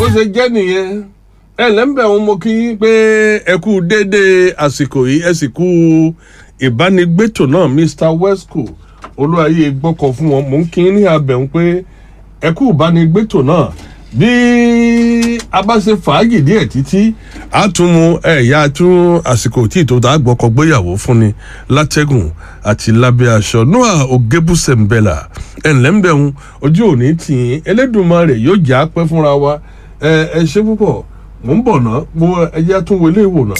bó ṣe jẹ́ nìyẹn ẹ lẹ́ńbẹ̀ wọn mo kí yín pé ẹ kú déédéé àsìkò yìí ẹ sì kú ìbánigbétò náà mr wesco olúwayé gbọ́kọ̀ fún wọn mò ń kí yín ní abẹ̀hún pé ẹ kú ìbánigbétò náà bí a bá ṣe fàájì díẹ̀ títí a tún mu ẹ̀yà tún àsìkò tí ìtò tá a gbọ́kọ̀ gbéyàwó fún ni látẹ́gùn àti lábẹ́ aṣọ noah ogebusembela ẹ̀ńlẹ́ńbẹ̀hún ojú òní tì í elédùnmarè yóò jà pẹ́ fúnra wa ẹ ẹ ṣe púpọ̀ mò ń bọ̀ náà mo ẹjẹ́ tún wọlé ìwò náà.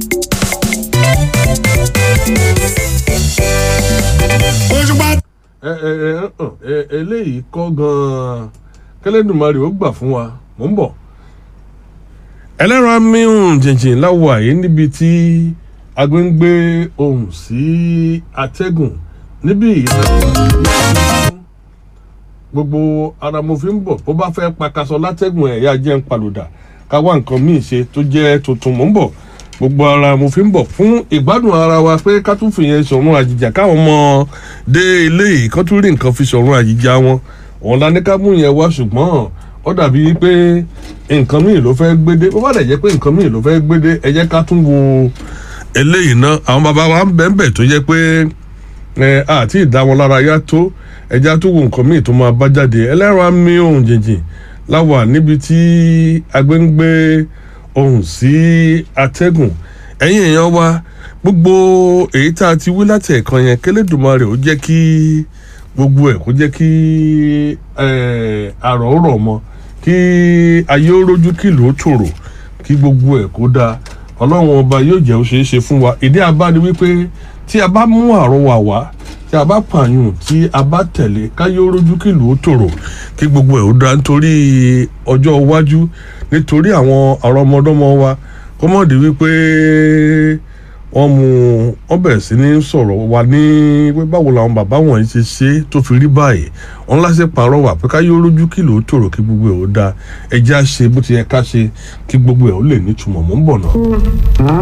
òṣùpá ẹ ẹ ẹ hàn, ẹ eléyìí kọ́ gan-an kẹlẹ́dùnmarè ó gbà fún wa mò ń bọ̀. ẹlẹ́ran amíhùn jìnjìn láwọ̀ àyè níbi tí agbé ń gbé ohùn sí atẹ́gùn níbí ìlànà gbogbo ara mo fi ń bọ̀ bó bá fẹ́ pakasọ látẹ́gùn ẹ̀yà jẹ́ ń palùdà ká wá nǹkan míì ṣe tó jẹ́ tuntun mò ń bọ̀ gbogbo ara mo fi ń bọ̀ fún ìgbádùn ara wa pé ká tún fìyẹn sọ̀run àjìjà káwọn ọmọ dé ilé yìí kán tún rí nǹkan fi sọ̀run àjìjà wọn òun la ní ká mú yẹn wá ṣùgbọ́n ó dàbí pé nǹkan míì ló fẹ́ gbédé bó bá dẹ̀ jẹ́ pé nǹkan míì ló fẹ́ gbédé ẹ jẹ́ ká tún wo eléyìí náà àwọn bàbá wa ń bẹ́ẹ̀ bẹ́ẹ̀ tó jẹ́ pé ẹ àti ìdá wọn lára yá tó ẹja tó wo nǹkan míì tó máa bá jáde ẹlẹ́rọ àmì ohun jìnjìn láwà níbi tí agbẹ́ ń gbé ohun sí atẹ́gùn ẹ̀yìn èèyàn wa gbogbo èyí tá a ti wí láti ẹ̀kan yẹn kélédùmarè ó jẹ́ kí gbogbo ẹ̀ kó jẹ́ kí ẹ̀, àrọ̀ ó rọ̀ mọ́ kí ayé ó rójú kí ìlú ó tòrò kí gbogbo ẹ̀ kó dáa ọlọ́run ọba yóò jẹ́ ó ṣeé ṣe fún wa ìdí abá ni wípé tí a bá mú àrọwà wá tí a bá pààyàn tí a bá tẹ̀lé káyé ó rójú kí ìlú ó tòrò kí gbogbo ẹ̀ ó dáa nítorí ọjọ́ iwájú nítorí àwọn àrọ́mọdọ́mọ wa kó mọ̀ di wípé wọ́n mú wọ́n bẹ̀rẹ̀ sí ní sọ̀rọ̀ wa ní pé báwo làwọn bàbá wọ̀nyí ṣe ṣe é tó fi rí báyìí wọ́n láṣẹ pààrọ̀ wà pé káyé ó rójú kí ìlú ó tòrò kí gbogbo ẹ̀ ó dáa ẹjẹ́ á ṣe bó ti yẹ ká ṣe kí gbogbo ẹ̀ ó lè nítumọ̀ mọ́ ń bọ̀ náà.